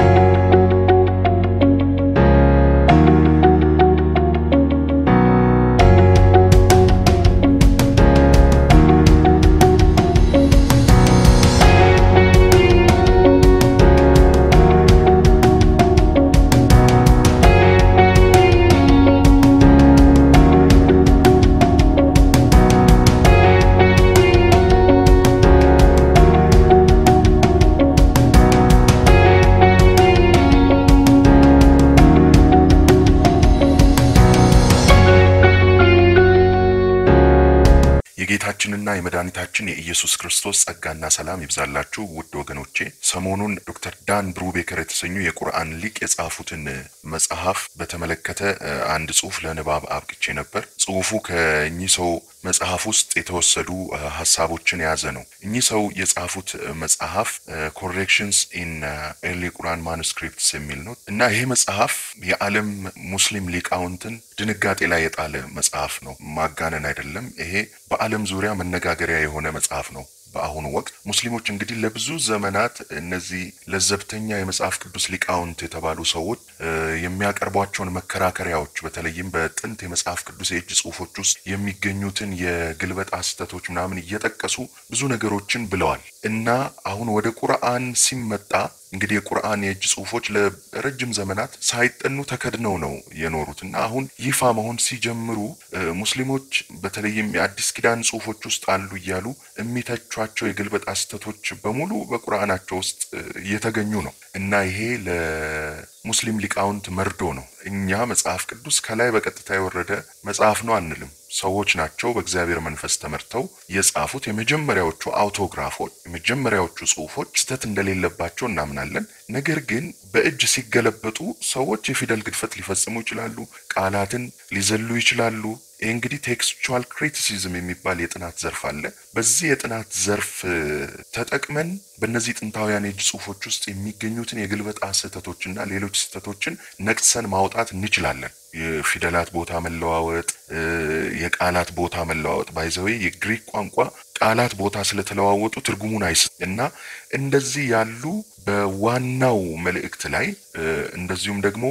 የጌታችንና የመድኃኒታችን የኢየሱስ ክርስቶስ ጸጋና ሰላም ይብዛላችሁ ውድ ወገኖቼ። ሰሞኑን ዶክተር ዳን ብሩቤከር የተሰኙ የቁርአን ሊቅ የጻፉትን መጽሐፍ በተመለከተ አንድ ጽሁፍ ለንባብ አብቅቼ ነበር። ጽሁፉ ከእኚህ ሰው መጽሐፍ ውስጥ የተወሰዱ ሀሳቦችን የያዘ ነው። እኚህ ሰው የጻፉት መጽሐፍ ኮሬክሽንስ ኢን ኤርሊ ቁርአን ማኑስክሪፕትስ የሚል ነው እና ይሄ መጽሐፍ የዓለም ሙስሊም ሊቃውንትን ድንጋጤ ላይ የጣለ መጽሐፍ ነው። ማጋነን አይደለም። ይሄ በዓለም ዙሪያ መነጋገሪያ የሆነ መጽሐፍ ነው። በአሁኑ ወቅት ሙስሊሞች እንግዲህ ለብዙ ዘመናት እነዚህ ለዘብተኛ የመጽሐፍ ቅዱስ ሊቃውንት የተባሉ ሰዎች የሚያቀርቧቸውን መከራከሪያዎች በተለይም በጥንት የመጽሐፍ ቅዱስ የእጅ ጽሁፎች ውስጥ የሚገኙትን የግልበጣ ስህተቶች ምናምን እየጠቀሱ ብዙ ነገሮችን ብለዋል እና አሁን ወደ ቁርአን ሲመጣ እንግዲህ የቁርአን የእጅ ጽሁፎች ለረጅም ዘመናት ሳይጠኑ ተከድነው ነው የኖሩት እና አሁን ይፋ መሆን ሲጀምሩ ሙስሊሞች በተለይም የአዲስ ኪዳን ጽሁፎች ውስጥ አሉ እያሉ የሚተቿቸው የግልበጣ ስህተቶች በሙሉ በቁርአናቸው ውስጥ እየተገኙ ነው እና ይሄ ለሙስሊም ሊቃውንት መርዶ ነው። እኛ መጽሐፍ ቅዱስ ከላይ በቀጥታ የወረደ መጽሐፍ ነው አንልም። ሰዎች ናቸው በእግዚአብሔር መንፈስ ተመርተው የጻፉት። የመጀመሪያዎቹ አውቶግራፎች፣ የመጀመሪያዎቹ ጽሁፎች ስህተት እንደሌለባቸው እናምናለን። ነገር ግን በእጅ ሲገለበጡ ሰዎች የፊደል ግድፈት ሊፈጽሙ ይችላሉ፣ ቃላትን ሊዘሉ ይችላሉ። ይህ እንግዲህ ቴክስቹዋል ክሪቲሲዝም የሚባል የጥናት ዘርፍ አለ። በዚህ የጥናት ዘርፍ ተጠቅመን በእነዚህ ጥንታውያን የእጅ ጽሁፎች ውስጥ የሚገኙትን የግልበጣ ስህተቶችና ሌሎች ስህተቶችን ነቅሰን ማውጣት እንችላለን። የፊደላት ቦታ መለዋወጥ፣ የቃላት ቦታ መለዋወጥ ባይዘዌ የግሪክ ቋንቋ ቃላት ቦታ ስለተለዋወጡ ትርጉሙን አይስ እና እንደዚህ ያሉ በዋናው መልእክት ላይ እንደዚሁም ደግሞ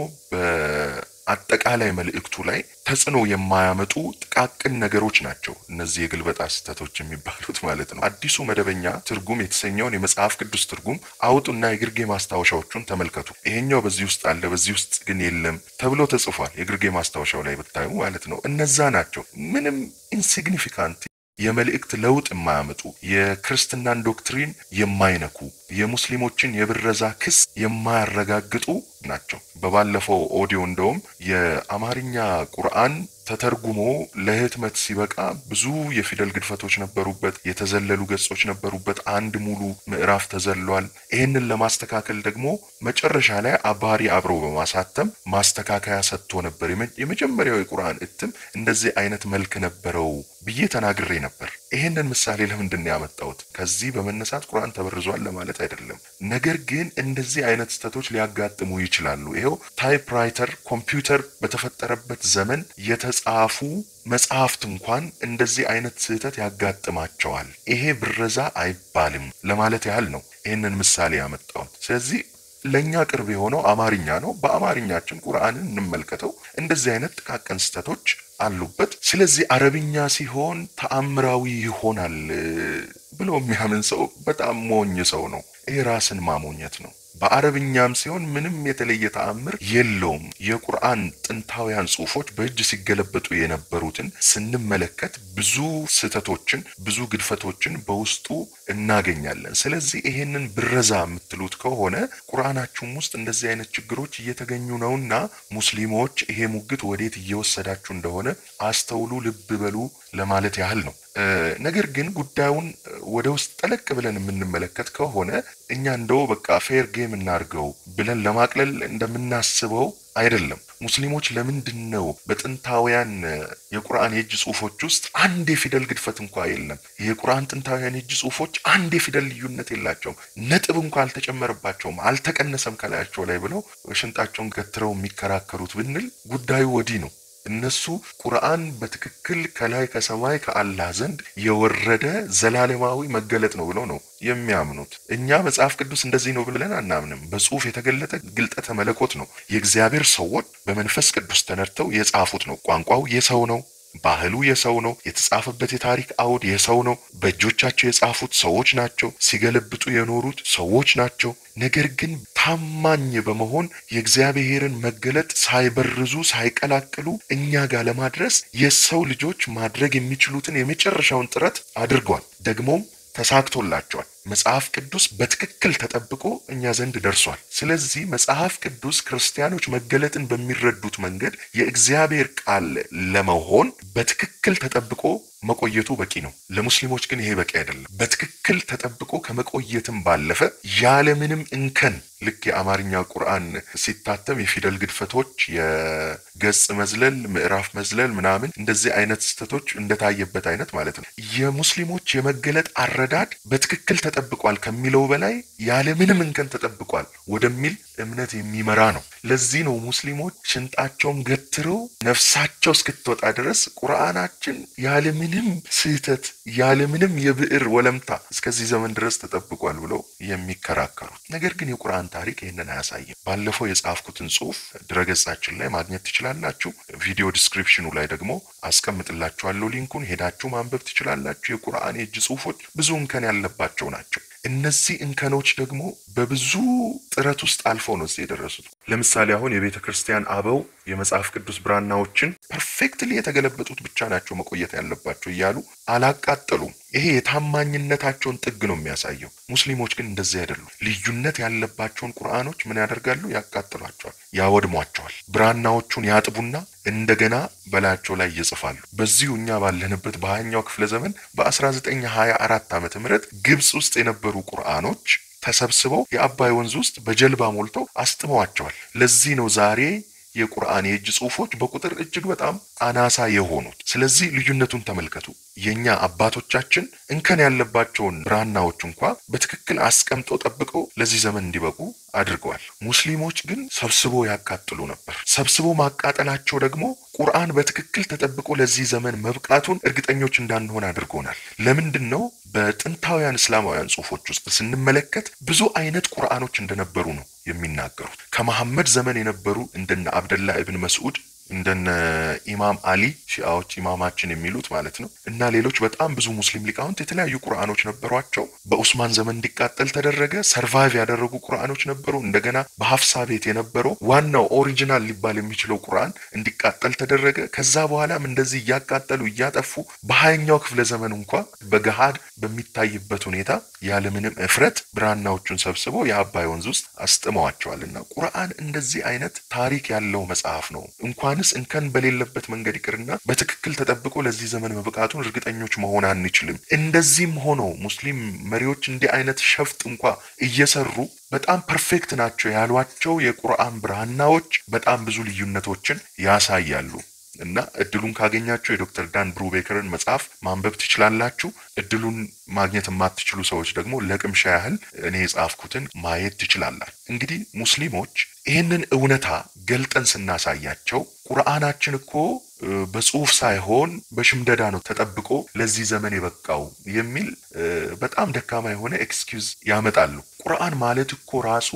በአጠቃላይ መልእክቱ ላይ ተጽዕኖ የማያመጡ ጥቃቅን ነገሮች ናቸው እነዚህ የግልበጣ ስህተቶች የሚባሉት ማለት ነው። አዲሱ መደበኛ ትርጉም የተሰኘውን የመጽሐፍ ቅዱስ ትርጉም አውጡና የግርጌ ማስታወሻዎቹን ተመልከቱ። ይሄኛው በዚህ ውስጥ አለ፣ በዚህ ውስጥ ግን የለም ተብሎ ተጽፏል። የግርጌ ማስታወሻው ላይ ብታዩ ማለት ነው። እነዛ ናቸው ምንም ኢንሲግኒፊካንት የመልእክት ለውጥ የማያመጡ የክርስትናን ዶክትሪን የማይነኩ የሙስሊሞችን የብረዛ ክስ የማያረጋግጡ ናቸው። በባለፈው ኦዲዮ እንደውም የአማርኛ ቁርአን ተተርጉሞ ለህትመት ሲበቃ ብዙ የፊደል ግድፈቶች ነበሩበት፣ የተዘለሉ ገጾች ነበሩበት። አንድ ሙሉ ምዕራፍ ተዘሏል። ይህንን ለማስተካከል ደግሞ መጨረሻ ላይ አባሪ አብሮ በማሳተም ማስተካከያ ሰጥቶ ነበር። የመጀመሪያው የቁርአን እትም እንደዚህ አይነት መልክ ነበረው ብዬ ተናግሬ ነበር። ይህንን ምሳሌ ለምንድን ነው ያመጣሁት? ከዚህ በመነሳት ቁርአን ተበርዟል ለማለት አይደለም። ነገር ግን እንደዚህ አይነት ስህተቶች ሊያጋጥሙ ይችላሉ። ይኸው ታይፕራይተር ኮምፒውተር በተፈጠረበት ዘመን የተጻፉ መጽሐፍት እንኳን እንደዚህ አይነት ስህተት ያጋጥማቸዋል። ይሄ ብረዛ አይባልም ለማለት ያህል ነው ይህንን ምሳሌ ያመጣሁት። ስለዚህ ለእኛ ቅርብ የሆነው አማርኛ ነው። በአማርኛችን ቁርአንን እንመልከተው። እንደዚህ አይነት ጥቃቅን ስህተቶች አሉበት። ስለዚህ አረብኛ ሲሆን ተአምራዊ ይሆናል ብሎ የሚያምን ሰው በጣም ሞኝ ሰው ነው። ይህ ራስን ማሞኘት ነው። በአረብኛም ሲሆን ምንም የተለየ ተአምር የለውም። የቁርአን ጥንታውያን ጽሑፎች በእጅ ሲገለበጡ የነበሩትን ስንመለከት ብዙ ስህተቶችን፣ ብዙ ግድፈቶችን በውስጡ እናገኛለን። ስለዚህ ይሄንን ብረዛ የምትሉት ከሆነ ቁርአናችሁም ውስጥ እንደዚህ አይነት ችግሮች እየተገኙ ነውና ሙስሊሞች ይሄ ሙግት ወዴት እየወሰዳችሁ እንደሆነ አስተውሉ፣ ልብ በሉ ለማለት ያህል ነው። ነገር ግን ጉዳዩን ወደ ውስጥ ጠለቅ ብለን የምንመለከት ከሆነ እኛ እንደው በቃ ፌር ጌም እናድርገው ብለን ለማቅለል እንደምናስበው አይደለም። ሙስሊሞች ለምንድን ነው በጥንታውያን የቁርአን የእጅ ጽሁፎች ውስጥ አንድ የፊደል ግድፈት እንኳ የለም? የቁርአን ጥንታውያን የእጅ ጽሁፎች አንድ የፊደል ልዩነት የላቸውም፣ ነጥብ እንኳ አልተጨመረባቸውም፣ አልተቀነሰም ከላያቸው ላይ ብለው ሽንጣቸውን ገትረው የሚከራከሩት ብንል ጉዳዩ ወዲህ ነው። እነሱ ቁርአን በትክክል ከላይ ከሰማይ ከአላህ ዘንድ የወረደ ዘላለማዊ መገለጥ ነው ብለው ነው የሚያምኑት። እኛ መጽሐፍ ቅዱስ እንደዚህ ነው ብለን አናምንም። በጽሁፍ የተገለጠ ግልጠተ መለኮት ነው። የእግዚአብሔር ሰዎች በመንፈስ ቅዱስ ተነድተው የጻፉት ነው። ቋንቋው የሰው ነው። ባህሉ የሰው ነው። የተጻፈበት የታሪክ አውድ የሰው ነው። በእጆቻቸው የጻፉት ሰዎች ናቸው። ሲገለብጡ የኖሩት ሰዎች ናቸው። ነገር ግን ታማኝ በመሆን የእግዚአብሔርን መገለጥ ሳይበርዙ ሳይቀላቅሉ እኛ ጋር ለማድረስ የሰው ልጆች ማድረግ የሚችሉትን የመጨረሻውን ጥረት አድርጓል። ደግሞም ተሳክቶላቸዋል። መጽሐፍ ቅዱስ በትክክል ተጠብቆ እኛ ዘንድ ደርሷል። ስለዚህ መጽሐፍ ቅዱስ ክርስቲያኖች መገለጥን በሚረዱት መንገድ የእግዚአብሔር ቃል ለመሆን በትክክል ተጠብቆ መቆየቱ በቂ ነው። ለሙስሊሞች ግን ይሄ በቂ አይደለም። በትክክል ተጠብቆ ከመቆየትም ባለፈ ያለምንም እንከን ልክ የአማርኛ ቁርአን ሲታተም የፊደል ግድፈቶች፣ የገጽ መዝለል፣ ምዕራፍ መዝለል ምናምን እንደዚህ አይነት ስህተቶች እንደታየበት አይነት ማለት ነው። የሙስሊሞች የመገለጥ አረዳድ በትክክል ተጠብቋል ከሚለው በላይ ያለምንም እንከን ተጠብቋል ወደሚል እምነት የሚመራ ነው። ለዚህ ነው ሙስሊሞች ሽንጣቸውን ገትረው ነፍሳቸው እስክትወጣ ድረስ ቁርአናችን ያለምንም ስህተት ያለምንም የብዕር ወለምታ እስከዚህ ዘመን ድረስ ተጠብቋል ብለው የሚከራከሩት። ነገር ግን የቁርአን ታሪክ ይህንን አያሳይም። ባለፈው የጻፍኩትን ጽሁፍ ድረገጻችን ላይ ማግኘት ትችላላችሁ። ቪዲዮ ዲስክሪፕሽኑ ላይ ደግሞ አስቀምጥላችኋለሁ ሊንኩን፣ ሄዳችሁ ማንበብ ትችላላችሁ። የቁርአን የእጅ ጽሁፎች ብዙ እንከን ያለባቸው ናቸው። እነዚህ እንከኖች ደግሞ በብዙ ጥረት ውስጥ አልፈው ነው እዚህ የደረሱት። ለምሳሌ አሁን የቤተ ክርስቲያን አበው የመጽሐፍ ቅዱስ ብራናዎችን ፐርፌክትሊ የተገለበጡት ብቻ ናቸው መቆየት ያለባቸው እያሉ አላቃጠሉም። ይሄ የታማኝነታቸውን ጥግ ነው የሚያሳየው። ሙስሊሞች ግን እንደዚህ አይደሉም። ልዩነት ያለባቸውን ቁርአኖች ምን ያደርጋሉ? ያቃጥሏቸዋል፣ ያወድሟቸዋል። ብራናዎቹን ያጥቡና እንደገና በላያቸው ላይ ይጽፋሉ። በዚሁ እኛ ባለንበት በሀያኛው ክፍለ ዘመን በ1924 ዓመተ ምህረት ግብፅ ውስጥ የነበሩ ቁርአኖች ተሰብስበው የአባይ ወንዝ ውስጥ በጀልባ ሞልተው አስጥመዋቸዋል። ለዚህ ነው ዛሬ የቁርአን የእጅ ጽሁፎች በቁጥር እጅግ በጣም አናሳ የሆኑት። ስለዚህ ልዩነቱን ተመልከቱ። የኛ አባቶቻችን እንከን ያለባቸውን ብራናዎች እንኳ በትክክል አስቀምጠው ጠብቀው ለዚህ ዘመን እንዲበቁ አድርገዋል። ሙስሊሞች ግን ሰብስቦ ያቃጥሉ ነበር። ሰብስቦ ማቃጠላቸው ደግሞ ቁርአን በትክክል ተጠብቆ ለዚህ ዘመን መብቃቱን እርግጠኞች እንዳንሆን አድርጎናል። ለምንድን ነው? በጥንታውያን እስላማውያን ጽሁፎች ውስጥ ስንመለከት ብዙ አይነት ቁርአኖች እንደነበሩ ነው የሚናገሩት። ከመሐመድ ዘመን የነበሩ እንደነ አብደላህ እብን መስዑድ እንደነ ኢማም አሊ ሺአዎች ኢማማችን የሚሉት ማለት ነው እና ሌሎች በጣም ብዙ ሙስሊም ሊቃውንት የተለያዩ ቁርአኖች ነበሯቸው። በኡስማን ዘመን እንዲቃጠል ተደረገ። ሰርቫይቭ ያደረጉ ቁርአኖች ነበሩ። እንደገና በሀፍሳ ቤት የነበረው ዋናው ኦሪጂናል ሊባል የሚችለው ቁርአን እንዲቃጠል ተደረገ። ከዛ በኋላም እንደዚህ እያቃጠሉ እያጠፉ በሀያኛው ክፍለ ዘመን እንኳ በገሃድ በሚታይበት ሁኔታ ያለምንም እፍረት ብራናዎቹን ሰብስበው የአባይ ወንዝ ውስጥ አስጥመዋቸዋል። እና ቁርአን እንደዚህ አይነት ታሪክ ያለው መጽሐፍ ነው እንኳን ስ እንከን በሌለበት መንገድ ይቅርና በትክክል ተጠብቆ ለዚህ ዘመን መብቃቱን እርግጠኞች መሆን አንችልም። እንደዚህም ሆኖ ሙስሊም መሪዎች እንዲህ አይነት ሸፍጥ እንኳ እየሰሩ በጣም ፐርፌክት ናቸው ያሏቸው የቁርአን ብራናዎች በጣም ብዙ ልዩነቶችን ያሳያሉ። እና እድሉን ካገኛችሁ የዶክተር ዳን ብሩቤከርን መጽሐፍ ማንበብ ትችላላችሁ። እድሉን ማግኘት የማትችሉ ሰዎች ደግሞ ለቅምሻ ያህል እኔ የጻፍኩትን ማየት ትችላላችሁ። እንግዲህ ሙስሊሞች ይህንን እውነታ ገልጠን ስናሳያቸው ቁርአናችን እኮ በጽሁፍ ሳይሆን በሽምደዳ ነው ተጠብቆ ለዚህ ዘመን የበቃው የሚል በጣም ደካማ የሆነ ኤክስኪውዝ ያመጣሉ። ቁርአን ማለት እኮ ራሱ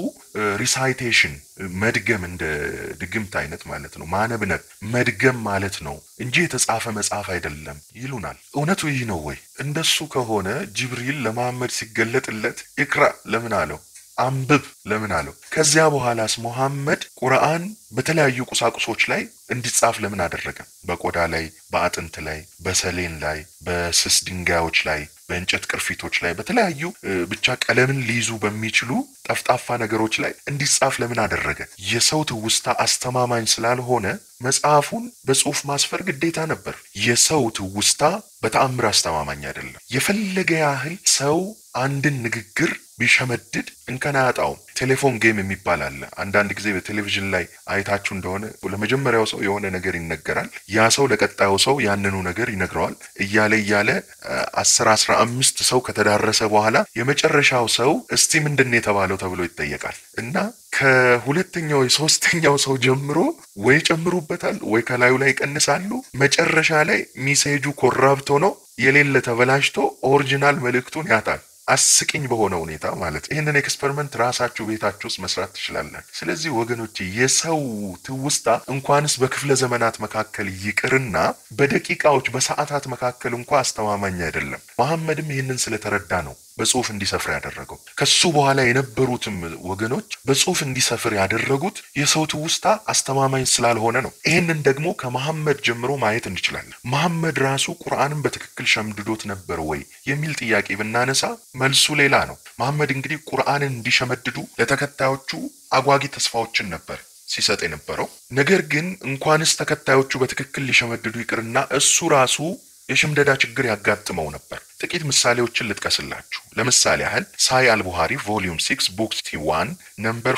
ሪሳይቴሽን መድገም፣ እንደ ድግምት አይነት ማለት ነው። ማነብነብ መድገም ማለት ነው እንጂ የተጻፈ መጽሐፍ አይደለም ይሉናል። እውነቱ ይህ ነው ወይ? እንደሱ ከሆነ ጅብሪል ለመሐመድ ሲገለጥለት ኢቅራ ለምን አለው? አንብብ ለምን አለው? ከዚያ በኋላስ ሙሐመድ ቁርአን በተለያዩ ቁሳቁሶች ላይ እንዲጻፍ ለምን አደረገ? በቆዳ ላይ፣ በአጥንት ላይ፣ በሰሌን ላይ፣ በስስ ድንጋዮች ላይ፣ በእንጨት ቅርፊቶች ላይ፣ በተለያዩ ብቻ ቀለምን ሊይዙ በሚችሉ ጠፍጣፋ ነገሮች ላይ እንዲጻፍ ለምን አደረገ? የሰው ትውስታ አስተማማኝ ስላልሆነ መጽሐፉን በጽሁፍ ማስፈር ግዴታ ነበር። የሰው ትውስታ በተአምር አስተማማኝ አይደለም። የፈለገ ያህል ሰው አንድን ንግግር ቢሸመድድ እንከን አያጣውም። ቴሌፎን ጌም የሚባል አለ። አንዳንድ ጊዜ በቴሌቪዥን ላይ አይታችሁ እንደሆነ ለመጀመሪያው ሰው የሆነ ነገር ይነገራል። ያ ሰው ለቀጣዩ ሰው ያንኑ ነገር ይነግረዋል። እያለ እያለ አስር አስራ አምስት ሰው ከተዳረሰ በኋላ የመጨረሻው ሰው እስቲ ምንድን ነው የተባለው ተብሎ ይጠየቃል እና ከሁለተኛው የሶስተኛው ሰው ጀምሮ ወይ ጨምሩበታል ወይ ከላዩ ላይ ይቀንሳሉ። መጨረሻ ላይ ሚሴጁ ኮራፕት ሆኖ የሌለ ተበላሽቶ ኦሪጂናል መልእክቱን ያጣል። አስቂኝ በሆነ ሁኔታ ማለት ይህንን ኤክስፐሪመንት ራሳችሁ ቤታችሁ ውስጥ መስራት ትችላላችሁ። ስለዚህ ወገኖች የሰው ትውስታ እንኳንስ በክፍለ ዘመናት መካከል ይቅርና በደቂቃዎች በሰዓታት መካከል እንኳ አስተማማኝ አይደለም። መሐመድም ይህንን ስለተረዳ ነው በጽሁፍ እንዲሰፍር ያደረገው። ከሱ በኋላ የነበሩትም ወገኖች በጽሁፍ እንዲሰፍር ያደረጉት የሰው ትውስታ አስተማማኝ ስላልሆነ ነው። ይህንን ደግሞ ከመሐመድ ጀምሮ ማየት እንችላለን። መሐመድ ራሱ ቁርአንን በትክክል ሸምድዶት ነበር ወይ የሚል ጥያቄ ብናነሳ መልሱ ሌላ ነው። መሐመድ እንግዲህ ቁርአንን እንዲሸመድዱ ለተከታዮቹ አጓጊ ተስፋዎችን ነበር ሲሰጥ የነበረው። ነገር ግን እንኳንስ ተከታዮቹ በትክክል ሊሸመድዱ ይቅርና እሱ ራሱ የሽምደዳ ችግር ያጋጥመው ነበር። ጥቂት ምሳሌዎችን ልጥቀስላችሁ። ለምሳሌ ያህል ሳይ አልቡሃሪ ቮሊዩም 6 ቡክ 1 ነምበር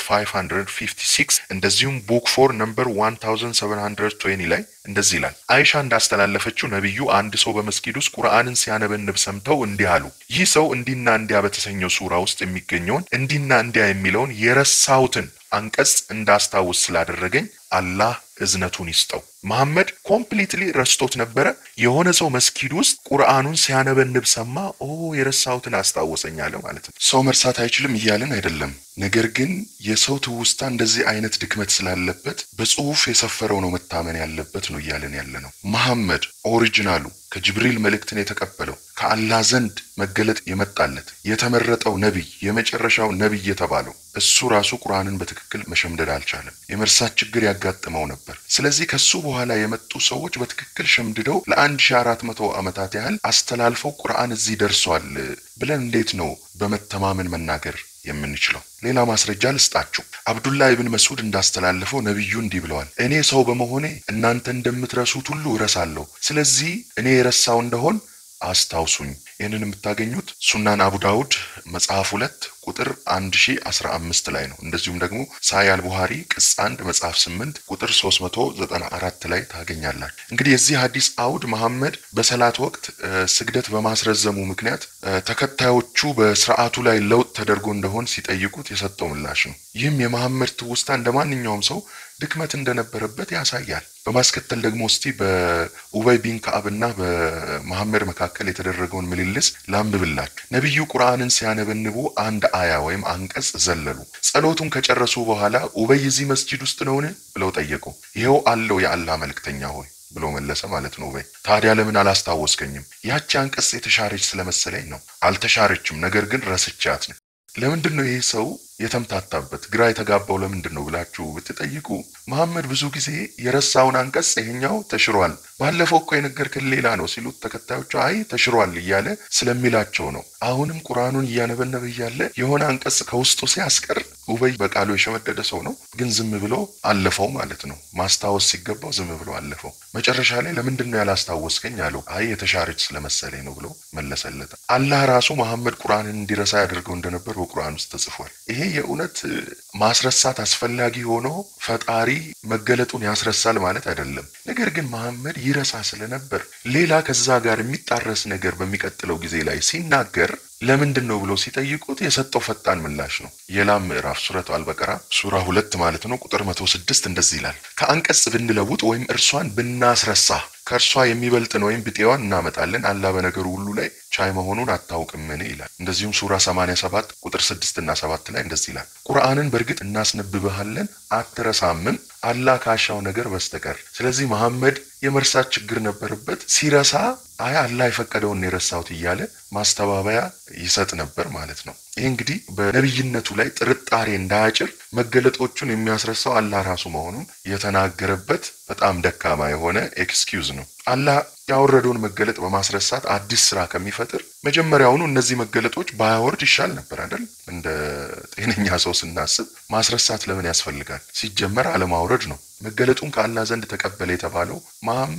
556 እንደዚሁም ቡክ 4 ነምበር 1720 ላይ እንደዚህ ይላል። አይሻ እንዳስተላለፈችው ነቢዩ አንድ ሰው በመስጊድ ውስጥ ቁርአንን ሲያነበንብ ሰምተው እንዲህ አሉ። ይህ ሰው እንዲና እንዲያ በተሰኘው ሱራ ውስጥ የሚገኘውን እንዲና እንዲያ የሚለውን የረሳሁትን አንቀጽ እንዳስታውስ ስላደረገኝ አላህ እዝነቱን ይስጠው። መሐመድ ኮምፕሊትሊ ረስቶት ነበረ። የሆነ ሰው መስጊድ ውስጥ ቁርአኑን ሲያነበንብ ሰማ። ኦ የረሳሁትን አስታወሰኝ አለ ማለት ነው። ሰው መርሳት አይችልም እያልን አይደለም። ነገር ግን የሰው ትውስታ እንደዚህ አይነት ድክመት ስላለበት በጽሁፍ የሰፈረው ነው መታመን ያለበት ነው እያልን ያለ ነው። መሐመድ ኦሪጂናሉ ከጅብሪል መልእክትን የተቀበለው ከአላህ ዘንድ መገለጥ የመጣለት የተመረጠው ነቢይ የመጨረሻው ነቢይ የተባለው እሱ ራሱ ቁርአንን በትክክል መሸምደድ አልቻለም። የመርሳት ችግር ያጋጥመው ነበር። ስለዚህ ከሱ በኋላ የመጡ ሰዎች በትክክል ሸምድደው ለአንድ ሺ አራት መቶ ዓመታት ያህል አስተላልፈው ቁርአን እዚህ ደርሷል ብለን እንዴት ነው በመተማመን መናገር የምንችለው? ሌላ ማስረጃ ልስጣችሁ። አብዱላህ ኢብን መስዑድ እንዳስተላለፈው ነቢዩ እንዲህ ብለዋል። እኔ ሰው በመሆኔ እናንተ እንደምትረሱት ሁሉ እረሳለሁ። ስለዚህ እኔ የረሳው እንደሆን አስታውሱኝ። ይህንን የምታገኙት ሱናን አቡ ዳውድ መጽሐፍ ሁለት ቁጥር አንድ ሺ አስራ አምስት ላይ ነው። እንደዚሁም ደግሞ ሳይ አልቡሃሪ ቅጽ አንድ መጽሐፍ ስምንት ቁጥር ሶስት መቶ ዘጠና አራት ላይ ታገኛላችሁ። እንግዲህ የዚህ ሐዲስ አውድ መሐመድ በሰላት ወቅት ስግደት በማስረዘሙ ምክንያት ተከታዮቹ በስርዓቱ ላይ ለውጥ ተደርጎ እንደሆን ሲጠይቁት የሰጠው ምላሽ ነው። ይህም የመሐመድ ትውስታ እንደ ማንኛውም ሰው ድክመት እንደነበረበት ያሳያል። በማስከተል ደግሞ እስቲ በኡበይ ቢን ከአብና በመሐመድ መካከል የተደረገውን ምልልስ ላንብብላችሁ። ነቢዩ ቁርአንን ሲያነበንቡ አንድ አያ ወይም አንቀጽ ዘለሉ። ጸሎቱን ከጨረሱ በኋላ ኡበይ እዚህ መስጂድ ውስጥ ነውን ብለው ጠየቁ። ይኸው አለው የአላህ መልእክተኛ ሆይ ብሎ መለሰ ማለት ነው። ኡበይ ታዲያ ለምን አላስታወስከኝም? ያቺ አንቀጽ የተሻረች ስለመሰለኝ ነው። አልተሻረችም፣ ነገር ግን ረስቻት ነው። ለምንድን ነው ይህ ሰው የተምታታበት ግራ የተጋባው ለምንድን ነው ብላችሁ ብትጠይቁ መሐመድ ብዙ ጊዜ የረሳውን አንቀጽ ይሄኛው ተሽሯል፣ ባለፈው እኮ የነገርክን ሌላ ነው ሲሉት ተከታዮቹ አይ ተሽሯል እያለ ስለሚላቸው ነው። አሁንም ቁርአኑን እያነበነበ እያለ የሆነ አንቀጽ ከውስጡ ሲያስቀር ኡበይ በቃሉ የሸመደደ ሰው ነው፣ ግን ዝም ብሎ አለፈው ማለት ነው። ማስታወስ ሲገባው ዝም ብሎ አለፈው። መጨረሻ ላይ ለምንድን ነው ያላስታወስከኝ አለው። አይ የተሻረች ስለመሰለኝ ነው ብሎ መለሰለት። አላህ ራሱ መሐመድ ቁርአንን እንዲረሳ ያደርገው እንደነበር በቁርአን ውስጥ ተጽፏል። ይሄ የእውነት ማስረሳት አስፈላጊ ሆኖ ፈጣሪ መገለጡን ያስረሳል ማለት አይደለም። ነገር ግን መሐመድ ይረሳ ስለነበር ሌላ ከዛ ጋር የሚጣረስ ነገር በሚቀጥለው ጊዜ ላይ ሲናገር ለምንድን ነው ብሎ ሲጠይቁት የሰጠው ፈጣን ምላሽ ነው። የላም ምዕራፍ ሱረቱ አልበቀራ ሱራ ሁለት ማለት ነው ቁጥር መቶ ስድስት እንደዚህ ይላል ከአንቀጽ ብንለውጥ ወይም እርሷን ብናስረሳ ከእርሷ የሚበልጥን ወይም ብጤዋን እናመጣለን አላህ በነገሩ ሁሉ ላይ ቻይ መሆኑን አታውቅምን ይላል። እንደዚሁም ሱራ 87 ቁጥር 6 እና 7 ላይ እንደዚህ ይላል ቁርአንን በእርግጥ እናስነብብሃለን አትረሳምም አላህ ካሻው ነገር በስተቀር። ስለዚህ መሐመድ የመርሳት ችግር ነበረበት። ሲረሳ አይ አላህ የፈቀደውን የረሳሁት እያለ ማስተባበያ ይሰጥ ነበር ማለት ነው። ይህ እንግዲህ በነቢይነቱ ላይ ጥርጣሬ እንዳያጭር መገለጦቹን የሚያስረሳው አላህ ራሱ መሆኑን የተናገረበት በጣም ደካማ የሆነ ኤክስኪውዝ ነው። አላህ ያወረደውን መገለጥ በማስረሳት አዲስ ስራ ከሚፈጥር መጀመሪያውኑ እነዚህ መገለጦች ባያወርድ ይሻል ነበር አይደል? እንደ ጤነኛ ሰው ስናስብ ማስረሳት ለምን ያስፈልጋል? ሲጀመር አለማውረድ ነው። መገለጡን ከአላህ ዘንድ ተቀበለ የተባለው መሐመድ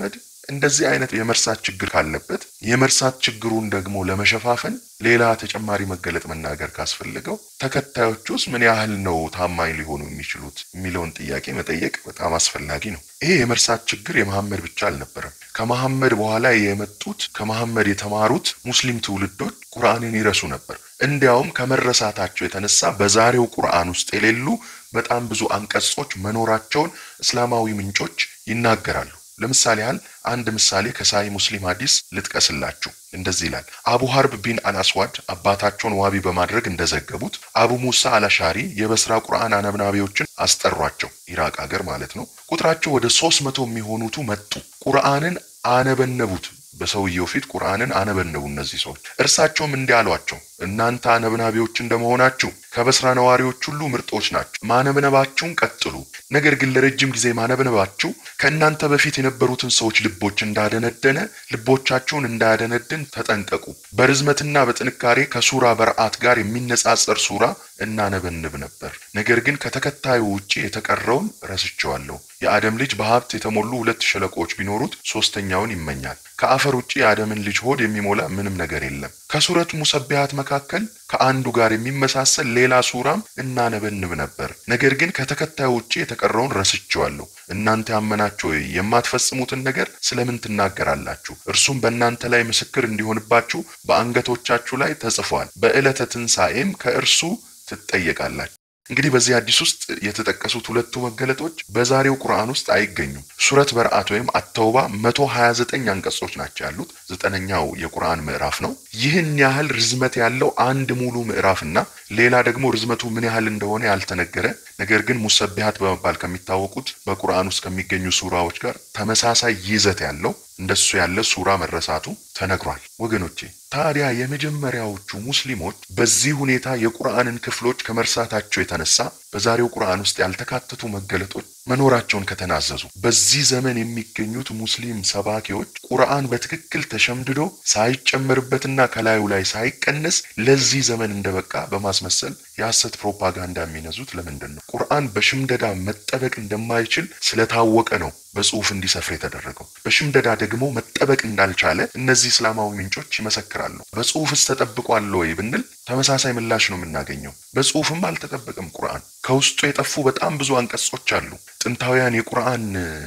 እንደዚህ አይነት የመርሳት ችግር ካለበት የመርሳት ችግሩን ደግሞ ለመሸፋፈን ሌላ ተጨማሪ መገለጥ መናገር ካስፈለገው ተከታዮቹስ ምን ያህል ነው ታማኝ ሊሆኑ የሚችሉት የሚለውን ጥያቄ መጠየቅ በጣም አስፈላጊ ነው። ይሄ የመርሳት ችግር የመሐመድ ብቻ አልነበረም። ከመሐመድ በኋላ የመጡት ከመሐመድ የተማሩት ሙስሊም ትውልዶች ቁርአንን ይረሱ ነበር። እንዲያውም ከመረሳታቸው የተነሳ በዛሬው ቁርአን ውስጥ የሌሉ በጣም ብዙ አንቀጾች መኖራቸውን እስላማዊ ምንጮች ይናገራሉ። ለምሳሌ ያህል አንድ ምሳሌ ከሳሂህ ሙስሊም ሐዲስ ልጥቀስላችሁ። እንደዚህ ይላል። አቡ ሀርብ ቢን አልአስዋድ አባታቸውን ዋቢ በማድረግ እንደዘገቡት አቡ ሙሳ አላሻሪ የበስራ ቁርአን አነብናቢዎችን አስጠሯቸው። ኢራቅ ሀገር ማለት ነው። ቁጥራቸው ወደ ሶስት መቶ የሚሆኑቱ መጡ። ቁርአንን አነበነቡት። በሰውየው ፊት ቁርአንን አነበነቡ እነዚህ ሰዎች። እርሳቸውም እንዲህ አሏቸው፣ እናንተ አነብናቢዎች እንደመሆናችሁ ከበስራ ነዋሪዎች ሁሉ ምርጦች ናቸው። ማነብነባችሁን ቀጥሉ። ነገር ግን ለረጅም ጊዜ ማነብነባችሁ ከእናንተ በፊት የነበሩትን ሰዎች ልቦች እንዳደነደነ ልቦቻችሁን እንዳያደነድን ተጠንቀቁ። በርዝመትና በጥንካሬ ከሱራ በርአት ጋር የሚነጻጸር ሱራ እናነበንብ ነበር። ነገር ግን ከተከታዩ ውጪ የተቀረውን ረስቸዋለሁ። የአደም ልጅ በሀብት የተሞሉ ሁለት ሸለቆዎች ቢኖሩት ሶስተኛውን ይመኛል። ከአፈር ውጪ የአደምን ልጅ ሆድ የሚሞላ ምንም ነገር የለም። ከሱረት ሙሰቢያት መካከል ከአንዱ ጋር የሚመሳሰል ሌላ ሱራም እናነበንብ ነበር። ነገር ግን ከተከታዩ ውጪ የተቀረውን ረስቸዋለሁ። እናንተ ያመናችሁ ሆይ የማትፈጽሙትን ነገር ስለምን ትናገራላችሁ? እርሱም በእናንተ ላይ ምስክር እንዲሆንባችሁ በአንገቶቻችሁ ላይ ተጽፏል። በዕለተ ትንሣኤም ከእርሱ ትጠየቃላችሁ። እንግዲህ በዚህ አዲስ ውስጥ የተጠቀሱት ሁለቱ መገለጦች በዛሬው ቁርአን ውስጥ አይገኙም። ሱረት በርአት ወይም አተውባ መቶ ሀያ ዘጠኝ አንቀጾች ናቸው ያሉት ዘጠነኛው የቁርአን ምዕራፍ ነው። ይህን ያህል ርዝመት ያለው አንድ ሙሉ ምዕራፍና ሌላ ደግሞ ርዝመቱ ምን ያህል እንደሆነ ያልተነገረ ነገር ግን ሙሰቢሃት በመባል ከሚታወቁት በቁርአን ውስጥ ከሚገኙ ሱራዎች ጋር ተመሳሳይ ይዘት ያለው እንደሱ ያለ ሱራ መረሳቱ ተነግሯል። ወገኖቼ ታዲያ የመጀመሪያዎቹ ሙስሊሞች በዚህ ሁኔታ የቁርአንን ክፍሎች ከመርሳታቸው የተነሳ በዛሬው ቁርአን ውስጥ ያልተካተቱ መገለጦች መኖራቸውን ከተናዘዙ በዚህ ዘመን የሚገኙት ሙስሊም ሰባኪዎች ቁርአን በትክክል ተሸምድዶ ሳይጨመርበትና ከላዩ ላይ ሳይቀነስ ለዚህ ዘመን እንደበቃ በማስመሰል የሐሰት ፕሮፓጋንዳ የሚነዙት ለምንድን ነው? ቁርአን በሽምደዳ መጠበቅ እንደማይችል ስለታወቀ ነው በጽሁፍ እንዲሰፍር የተደረገው። በሽምደዳ ደግሞ መጠበቅ እንዳልቻለ እነዚህ እስላማዊ ምንጮች ይመሰክራሉ። በጽሁፍስ ተጠብቋል ወይ ብንል ተመሳሳይ ምላሽ ነው የምናገኘው። በጽሁፍም አልተጠበቀም። ቁርአን ከውስጡ የጠፉ በጣም ብዙ አንቀጾች አሉ። ጥንታውያን የቁርአን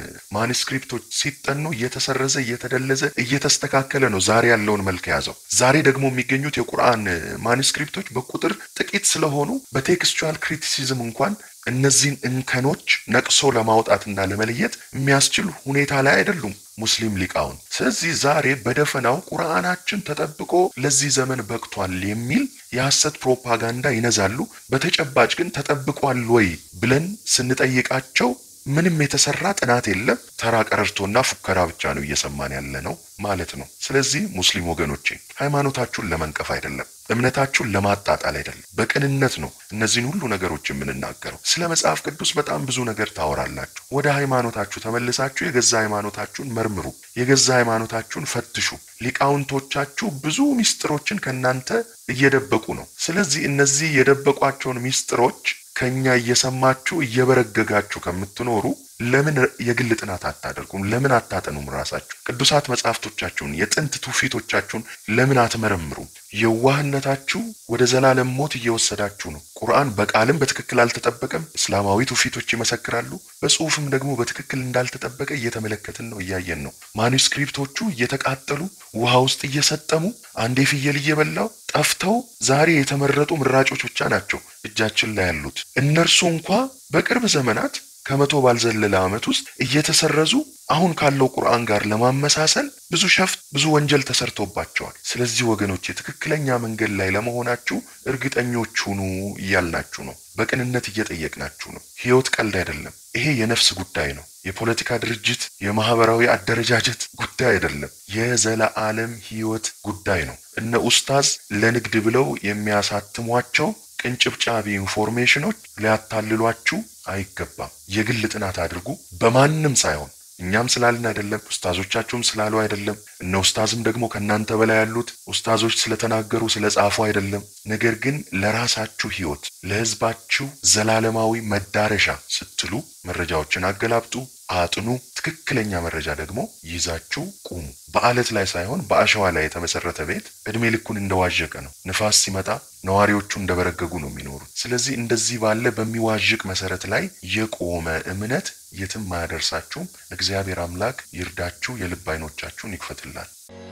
ማኒስክሪፕቶች ሲጠኑ እየተሰረዘ እየተደለዘ እየተስተካከለ ነው ዛሬ ያለውን መልክ የያዘው። ዛሬ ደግሞ የሚገኙት የቁርአን ማኒስክሪፕቶች በቁጥር ጥቂት ስለሆኑ በቴክስቹዋል ክሪቲሲዝም እንኳን እነዚህን እንከኖች ነቅሶ ለማውጣትና ለመለየት የሚያስችል ሁኔታ ላይ አይደሉም ሙስሊም ሊቃውን። ስለዚህ ዛሬ በደፈናው ቁርአናችን ተጠብቆ ለዚህ ዘመን በቅቷል የሚል የሐሰት ፕሮፓጋንዳ ይነዛሉ። በተጨባጭ ግን ተጠብቋል ወይ ብለን ስንጠይቃቸው ምንም የተሰራ ጥናት የለም። ተራ ቀረርቶና ፉከራ ብቻ ነው እየሰማን ያለ ነው ማለት ነው። ስለዚህ ሙስሊም ወገኖቼ ሃይማኖታችሁን ለመንቀፍ አይደለም፣ እምነታችሁን ለማጣጣል አይደለም፣ በቅንነት ነው እነዚህን ሁሉ ነገሮች የምንናገረው። ስለ መጽሐፍ ቅዱስ በጣም ብዙ ነገር ታወራላችሁ። ወደ ሃይማኖታችሁ ተመልሳችሁ የገዛ ሃይማኖታችሁን መርምሩ፣ የገዛ ሃይማኖታችሁን ፈትሹ። ሊቃውንቶቻችሁ ብዙ ሚስጥሮችን ከእናንተ እየደበቁ ነው። ስለዚህ እነዚህ የደበቋቸውን ሚስጥሮች ከኛ እየሰማችሁ እየበረገጋችሁ ከምትኖሩ ለምን የግል ጥናት አታደርጉም? ለምን አታጠኑም? ራሳችሁ ቅዱሳት መጽሐፍቶቻችሁን የጥንት ትውፊቶቻችሁን ለምን አትመረምሩም? የዋህነታችሁ ወደ ዘላለም ሞት እየወሰዳችሁ ነው። ቁርአን በቃልም በትክክል አልተጠበቀም። እስላማዊ ትውፊቶች ይመሰክራሉ። በጽሁፍም ደግሞ በትክክል እንዳልተጠበቀ እየተመለከትን ነው፣ እያየን ነው። ማኑስክሪፕቶቹ እየተቃጠሉ ውሃ ውስጥ እየሰጠሙ አንዴ ፍየል እየበላው ጠፍተው ዛሬ የተመረጡ ምራጮች ብቻ ናቸው እጃችን ላይ ያሉት። እነርሱ እንኳ በቅርብ ዘመናት ከመቶ ባልዘለለ ዓመት ውስጥ እየተሰረዙ አሁን ካለው ቁርአን ጋር ለማመሳሰል ብዙ ሸፍት፣ ብዙ ወንጀል ተሰርቶባቸዋል። ስለዚህ ወገኖች የትክክለኛ መንገድ ላይ ለመሆናችሁ እርግጠኞች ሁኑ እያልናችሁ ነው። በቅንነት እየጠየቅናችሁ ነው። ህይወት ቀልድ አይደለም። ይሄ የነፍስ ጉዳይ ነው። የፖለቲካ ድርጅት፣ የማህበራዊ አደረጃጀት ጉዳይ አይደለም። የዘለዓለም ህይወት ጉዳይ ነው። እነ ኡስታዝ ለንግድ ብለው የሚያሳትሟቸው ቅንጭብጫቢ ኢንፎርሜሽኖች ሊያታልሏችሁ አይገባም። የግል ጥናት አድርጉ። በማንም ሳይሆን እኛም ስላልን አይደለም፣ ኡስታዞቻችሁም ስላሉ አይደለም፣ እነ ኡስታዝም ደግሞ ከእናንተ በላይ ያሉት ኡስታዞች ስለተናገሩ ስለ ጻፉ አይደለም። ነገር ግን ለራሳችሁ ህይወት፣ ለህዝባችሁ ዘላለማዊ መዳረሻ ስትሉ መረጃዎችን አገላብጡ፣ አጥኑ። ትክክለኛ መረጃ ደግሞ ይዛችሁ ቁሙ። በአለት ላይ ሳይሆን በአሸዋ ላይ የተመሰረተ ቤት እድሜ ልኩን እንደዋዠቀ ነው። ንፋስ ሲመጣ ነዋሪዎቹ እንደበረገጉ ነው የሚኖሩት። ስለዚህ እንደዚህ ባለ በሚዋዥቅ መሰረት ላይ የቆመ እምነት የትም አያደርሳችሁም። እግዚአብሔር አምላክ ይርዳችሁ፣ የልብ አይኖቻችሁን ይክፈትላል።